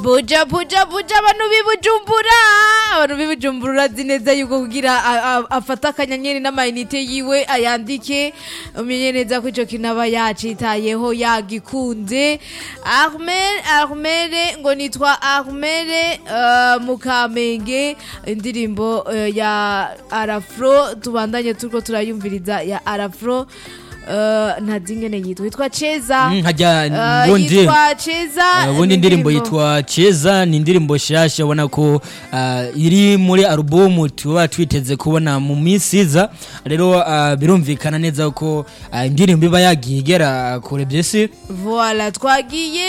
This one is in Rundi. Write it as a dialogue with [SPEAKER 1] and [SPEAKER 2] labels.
[SPEAKER 1] buja buja buja abantu b'ibujumbura abantu b'ibujumbura urazi neza yuko kugira a- a- afate akanyenyeri n'amayinite yiwe ayandike umenye neza ko ico kintu aba yacitayeho yagikunze armel armele ngo nitwa armele uh, mukamenge indirimbo uh, ya arafro tubandanye turiko turayumviriza ya arafro Uh, ntazi ingene yitwa yitwa cheza
[SPEAKER 2] Mm, hajya
[SPEAKER 1] Uh,
[SPEAKER 2] bundi
[SPEAKER 1] yitwa cheza
[SPEAKER 2] Uh, ubundi
[SPEAKER 1] ni
[SPEAKER 2] indirimbo yitwa cheza ni indirimbo nshasha ubona ko uh, iri muri alubumu tuba twiteze kubona mu minsi iza rero uh, birumvikana neza ko uh, indirimbo iba yagiye igera kure byesi
[SPEAKER 1] Voilà, twagiye